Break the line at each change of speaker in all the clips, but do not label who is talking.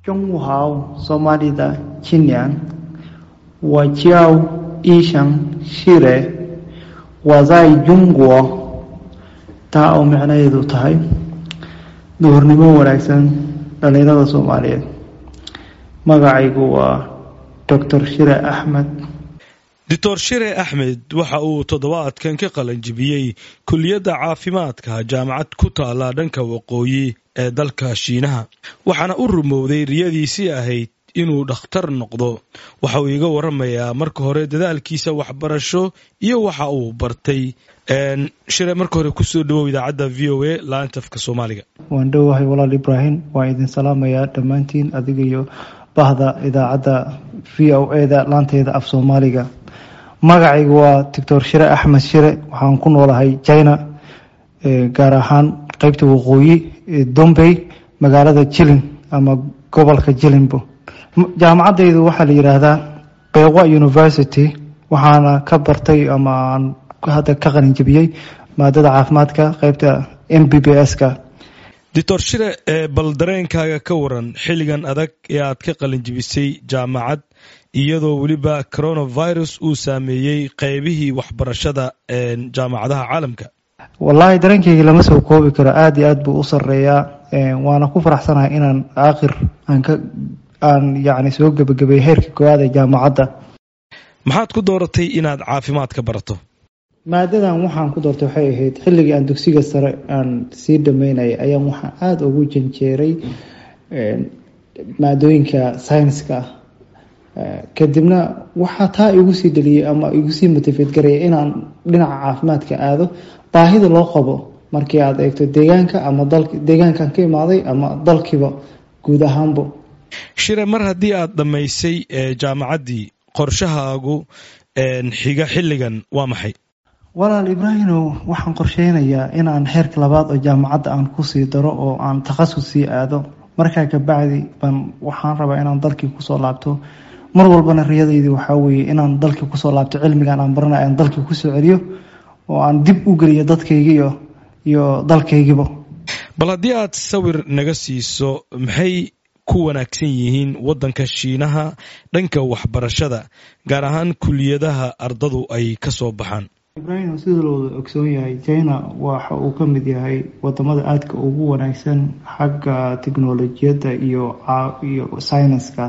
中午好，索马里的青年，我叫医生西雷，我在中国，taa oo micnaheedu tahay duhurnimo wanaagsan dhalinyarada soomaaliyeed magacaygu waa doctor shire axmed
doctor shire axmed waxa uu toddobaadkan ka qalanjibiyey kuliyadda caafimaadka jaamacad ku taala dhanka waqooyi ee dalka shiinaha waxaana u rumowday riyadiisii ahayd inuu dhakhtar noqdo waxa uu iga waramayaa marka hore dadaalkiisa waxbarasho iyo waxa uu bartay shire marka hore kusoo dhawow idaacadda v o a laantafka soomaaliga
waan dhowahay walaal ibraahim waan idin salaamayaa dhammaantiin adiga iyo bahda idaacadda v o a da laanteeda af soomaaliga magacayga waa doctor shire axmed shire waxaan ku noolahay china gaar ahaan qeybta waqooyi dombey magaalada jilin ama gobolka jilinbo jaamacadaydu waxaa la yidhaahdaa beeqwa university waxaana ka bartay ama aan hadda ka qalinjabiyey maadada caafimaadka qeybta m b b s ka
doctor shire bal dareenkaaga ka waran xilligan adag ee aad ka qalinjibisay jaamacad iyadoo weliba coronavirus uu saameeyey qeybihii waxbarashada jaamacadaha caalamka
wallaahi dareenkayga lama soo koobi karo aada iyo aad buu u sareeyaa waana ku faraxsanahay inaan aakhir aan ka aan yacni soo gebagabay heerka koowaad ee jaamacadda
maxaad ku dooratay inaad caafimaadka barato
maadadan waxaan ku doortay waxay ahayd xilligii aan dugsiga sare aan sii dhameynayay ayaan waxaan aada ugu janjeeray maadooyinka saynska kadibna waxaa taa igu sii dhaliyay ama igu sii motifeed garaya inaan dhinaca caafimaadka aado baahida loo qabo markii aad eegto deegaanka ama dal deegaankan ka imaaday ama dalkiiba guud ahaanba
shire mar haddii aad dhammaysay jaamacaddii qorshahaagu xiga xilligan waa maxay
walaal ibraahimow waxaan qorsheynayaa inaan heerka labaad oo jaamacadda aan kusii daro oo aan takhasus sii aado markaa kabacdi baan waxaan rabaa inaan dalkii kusoo laabto mar walbana riyadaydi waxaa weeye inaan dalkii kusoo laabto cilmigan aan baranay aan dalkii kusoo celiyo oo aan dib u geliyo dadkaygiiyo iyo dalkaygiba
bal haddii aad sawir naga siiso maxay ku wanaagsan yihiin waddanka shiinaha dhanka waxbarashada gaar ahaan kuliyadaha ardadu ay ka soo baxaan
ibraahim sida la wada ogsoon yahay china waxa uu ka mid yahay wadamada aadka ugu wanaagsan xagga teknolojiyadda iyo iyo syniska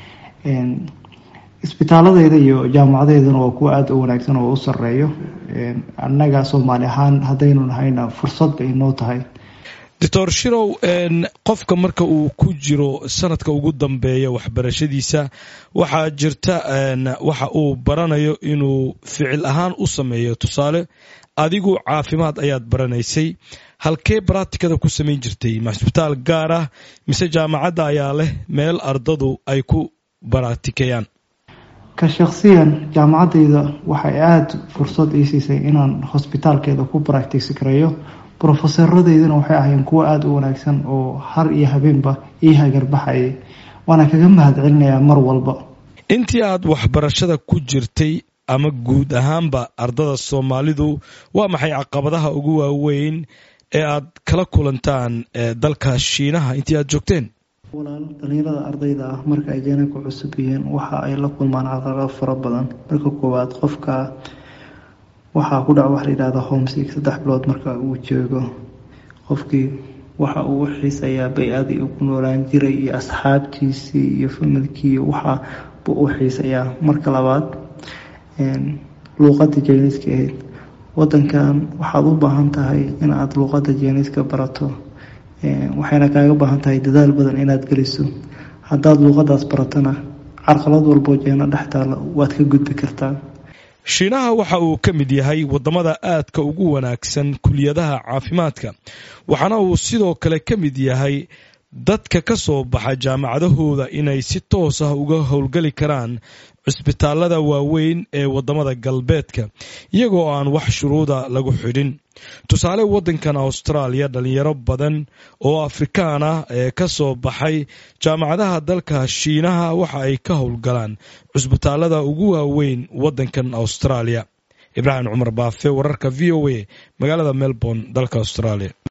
isbitaaladeyda iyo jaamacadeydana waa kuwa aada u wanaagsan oo u sareeyo annaga soomaali ahaan haddaynu nahayna fursad bay noo tahay
doctor shirow qofka marka uu ku jiro sanadka ugu dambeeya waxbarashadiisa waxaa jirta waxa uu baranayo inuu ficil ahaan u sameeyo tusaale adigu caafimaad ayaad baranaysay halkee baraatikada ku samayn jirtay ma isbitaal gaar ah mise jaamacadda ayaa leh meel ardadu ay ku baraatikayaan
ka shaksiyan jaamacadayda waxay aada fursad ii siisay inaan hosbitaalkeeda ku baractisi kareeyo brofesaradeydan waxay ahayn kuwo aada u wanaagsan oo har iyo habeenba ii hagarbaxayay waana kaga mahad celinayaa mar walba
intii aad waxbarashada ku jirtay ama guud ahaanba ardada soomaalidu waa maxay caqabadaha ugu waaweyn ee aad kala kulantaan dalka shiinaha intii aad joogteen
walaal dhalinyarada ardayda ah marka ay jana ku cusub yihiin waxa ay la kulmaan caqabado fara badan marka koowaad qofka waxaa ku dhaca waxa la yidhahda homesick saddex bilood marka uu joogo qofkii waxa uu u xiisayaa bay-adii uu ku noolaan jiray iyo asxaabtiisii iyo familkii waxa buu u xiisayaa marka labaad luuqada jeyniska ahayd wadankan waxaad u baahan tahay inaad luuqada jeyniska barato waxayna kaaga baahan tahay dadaal badan inaad geliso haddaad luuqadaas baratona carqalad walboo jeeno dhex taalo waad ka gudbi kartaa
shiinaha waxa uu ka mid yahay waddamada aadka ugu wanaagsan kuliyadaha caafimaadka waxaana uu sidoo kale ka mid yahay dadka ka soo baxa jaamacadahooda inay si toos ah uga howlgeli karaan cisbitaalada waaweyn ee waddamada galbeedka iyagoo aan wax shuruuda lagu xidhin tusaale waddankan austraaliya dhalinyaro badan oo afrikaan ah ee ka soo baxay jaamacadaha dalka shiinaha waxa ay ka howlgalaan cusbitaalada ugu waaweyn waddankan austraaliya ibraahim cumar baafe wararka v o a magaalada melbourne dalka australia